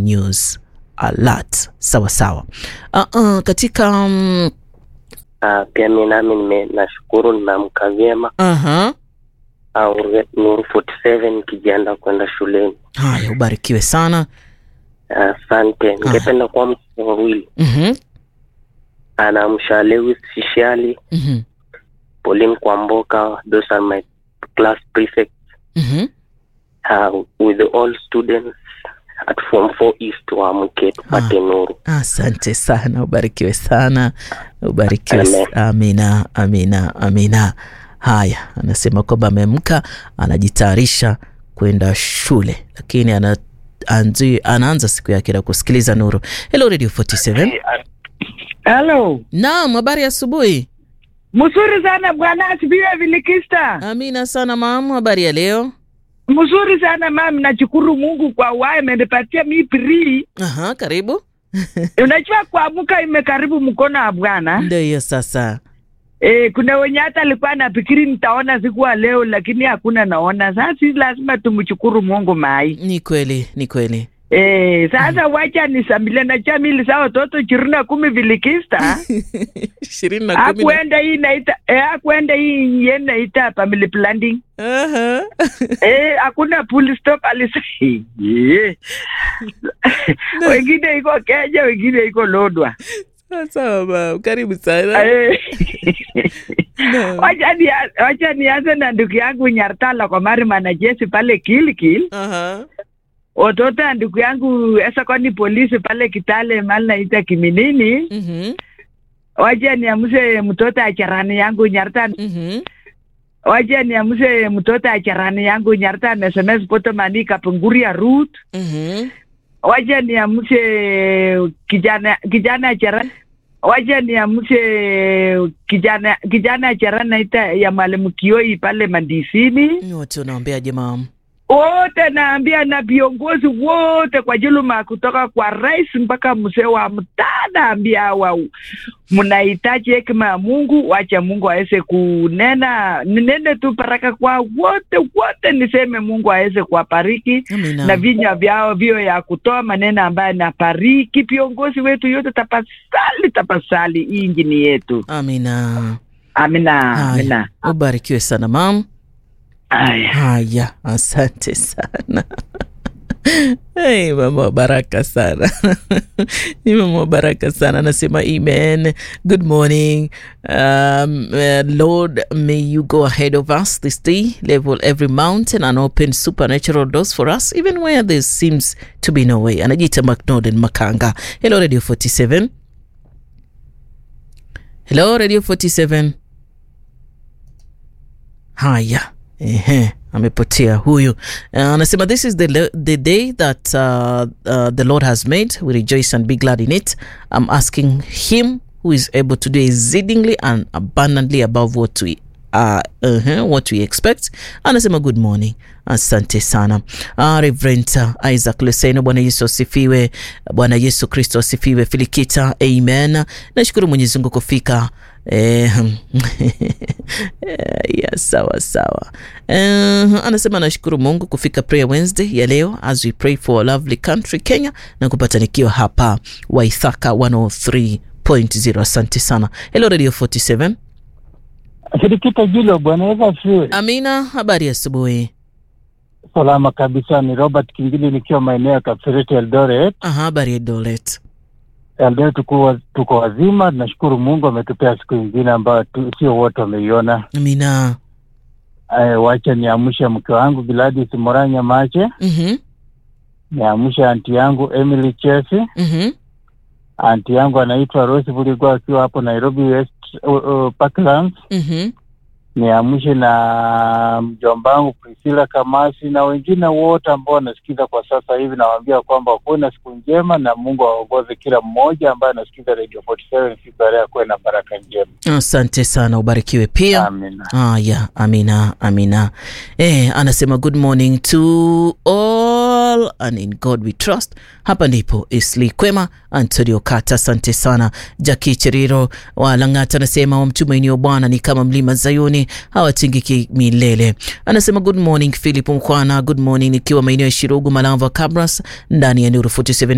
news alert. Sawa sawa. Uh, uh, katika um, Ah, pia mi nami nime nashukuru nimeamka vyema uh-huh. au Nuru 47 nikijiandaa kwenda shuleni. Haya, ubarikiwe sana. Asante. Ningependa kuamsha wawili, Mhm, anaamsha Lewis Shishali, mhm, Pauline Kwamboka, those are my class prefects mhm. uh, with all students at form 4 east waamke tupate nuru. Asante sana, ubarikiwe sana, ubarikiwe. Amen. s- Amina, amina, amina. Haya, anasema kwamba ameamka, anajitayarisha kwenda shule, lakini ana anzi, anaanza siku yake na kusikiliza Nuru. Hello Radio 47. Halo, Naam, habari ya asubuhi. mzuri sana bwana, asifiwe Vilikista. Amina sana mamu, habari ya leo? Mzuri sana mami, nashukuru Mungu kwa wae amenipatia mi prii. Aha, karibu. Unajua kuamka imekaribu mkono wa Bwana. Ndio hiyo sasa. E, kuna wenye hata alikuwa nafikiri nitaona siku ya leo, lakini hakuna naona. Sasa si lazima tumshukuru Mungu mai. Ni kweli, ni kweli. E, sasa wacha nisambile na chamili saa watoto ishirini na kumi Vilikista ishirini na kumi na- akuenda hii naita e, akuenda hii ye naita family planning Aha. Eh, hakuna full stop alisa. Eh. wengine iko Kenya, wengine iko Lodwa. Sawa mam, karibu sana. Eh. Naam. Wacha nia- wacha nianze na ndugu yangu Nyartala kwa mari manajesi pale Kilkil, Aha. watoto ya ndugu yangu esakoni polisi pale Kitale mali naita Kiminini. Mhm, Wacha niamuse mtoto ya charani yangu Nyarta, mhm. wacha niamuse mtoto ya charani yangu Nyarta SMS Potomani Kapunguria Ruth. Mhm. wacha niamshe kijana kijana chara wacha niamshe kijana kijana chara naita ya mwalimu Kioi pale Mandisini. Wote unaambiaje mam? Wote naambia na viongozi wote kwa juluma kutoka kwa rais mpaka mzee wa mtaa, naambia hawa mnahitaji hekima ya Mungu. Wacha Mungu aweze kunena, ninene tu baraka kwa wote wote, niseme Mungu aweze kuwabariki Amina. na vinywa vyao vio ya kutoa maneno ambayo napariki viongozi wetu yote. Tafasali, tafasali, hii injini yetu. Amina. Amina, amina. Haya, ubarikiwe sana mam. Aya. Haya, asante sana. Hey, mama wa baraka sana ni mama wa baraka sana anasema amen good morning um, uh, lord may you go ahead of us this day level every mountain and open supernatural doors for us even where there seems to be no way anajiita mcnorden makanga hello radio 47 hello radio 47 haya ehe amepotea huyu Uh, anasema this is the, le- the day that uh, uh, the lord has made we rejoice and be glad in it i'm asking him who is able to do exceedingly and abundantly above what we uh, uh, what we expect anasema good morning asante sana uh, reverend uh, isaac leseno bwana yesu asifiwe bwana yesu kristo asifiwe filikita amen nashukuru mwenyezi mungu kufika Eh, ya sawa sawa uh, anasema nashukuru mungu kufika prayer wednesday ya leo as we pray for a lovely country kenya na kupatanikiwa hapa waithaka 103.0 asante sana hello radio 47 Sirikita Jilo, Bwana Yesu asifiwe. amina habari ya asubuhi Salama kabisa, ni Robert Kingili nikiwa maeneo ya Kapseret Eldoret. aha habari ya dolet Eldoret tuko, tuko wazima, tunashukuru Mungu ametupea siku ingine ambayo tu- sio wote wameiona. amina Eh, wacha niamshe mke wangu Gladys Moranya Mache, mhm niamshe anti yangu Emily Chesi, mhm anti yangu anaitwa Rose Buligwa akiwa hapo Nairobi West uh, uh, Parklands. mhm niamshe na mjomba wangu Priscilla Kamasi na wengine wote ambao wanasikiza kwa sasa hivi, nawaambia kwamba kuwe na siku njema na Mungu aongoze kila mmoja ambaye anasikiza Radio 47 siku ya leo, kuwe na baraka njema. asante sana ubarikiwe pia Amina. Haya, amina, amina. Eh, anasema good morning to all and in God we trust. Hapa ndipo Isli Kwema, Antonio Kata, asante sana. Jaki Cheriro wa Lang'ata anasema wamtumainio Bwana ni kama mlima Zayuni, hawatingiki milele. Anasema good morning Philip Mkwana, good morning nikiwa maeneo ya Shirugu, Malava, Kabras, ndani ya Nuru 47